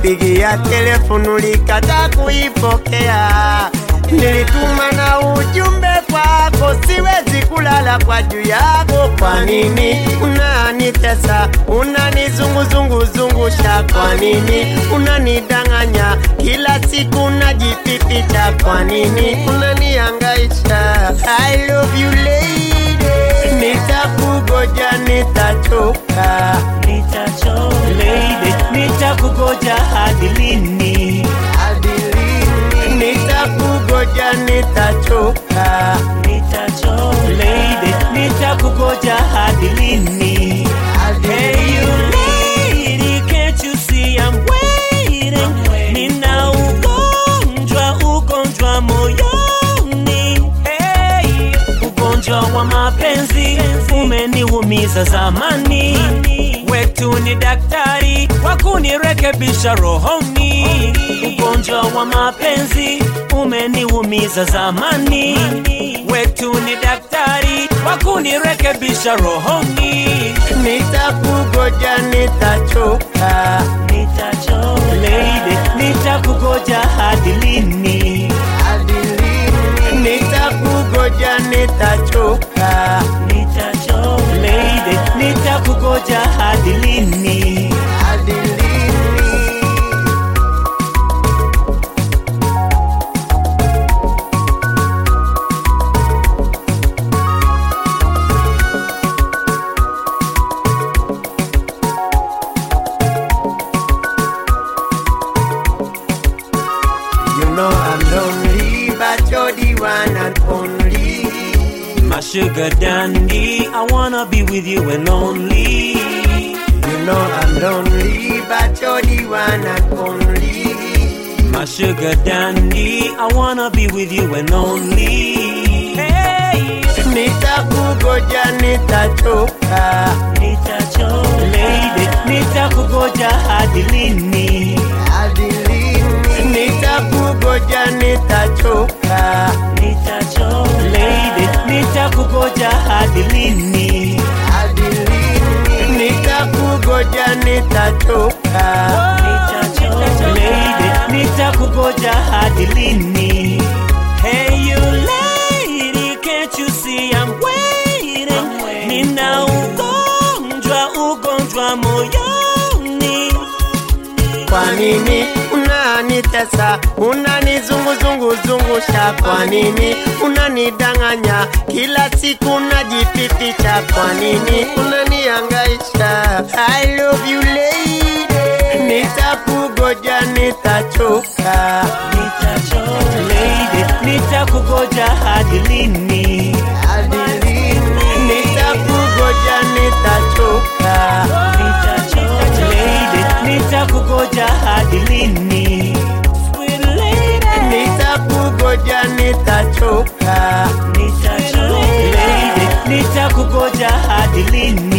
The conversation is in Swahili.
nilikupigia telefonu likata kuipokea, nilituma na ujumbe kwako, siwezi kulala kwa juu yako. Kwa nini unanitesa, unanizunguzunguzungusha? Kwa nini unanidanganya kila siku, unajipipicha? Kwa nini unaniangaisha? I love you lady, nitakugoja, nitachoka Nitachoka lady, nitakugoja hadi lini? hadi lini? Nitakugoja, nitachoka Nitachoka lady, nitakugoja hadi lini? hadi Hey you lady, can't you see I'm waiting? Nina ugonjwa, ugonjwa moyoni. Hey, ugonjwa wa mapenzi umeniumiza zamani. Wetu ni daktari wa kunirekebisha rohoni. Ugonjwa wa mapenzi umeniumiza zamani. Wetu ni daktari wa kunirekebisha rohoni. Nitakugoja, nitachoka Nitachoka lady, nitakugoja hadi lini? hadi lini? Nitakugoja, nitachoka Nitachoka lady, nitakugoja hadi lini? hadi lini? You know I'm lonely, but you're the one and only. My sugar dandy, I wanna be with you and only. You know I'm lonely, but you're the one and only. My sugar dandy, I wanna be with you and only. Hey, Nitakugoja, nitachoka nitachoka lady, nitakugoja hadi lini? hadi lini? Nitakugoja, nitachoka Nitachoka lady, nitakugoja hadi lini? hadi lini? Nitakugoja, nitachoka Nitachoka lady, nitakugoja hadi lini? Hey you lady, can't you see I'm waiting? Nina ugonjwa, ugonjwa moyoni. Kwa nini unanitesa, unanizunguzunguzungusha? Kwa nini unanidanganya kila siku, unajipipicha? Kwa nini unaniangaisha? I love you lady, nitakugoja, nitachoka Nitachoka lady, nitakugoja hadi lini? hadi lini? Nitakugoja, nitachoka Nitachoka lady, nitakugoja hadi lini? Sweet lady, nitakugoja, nitachoka nitachoka lady, nitakugoja hadi lini?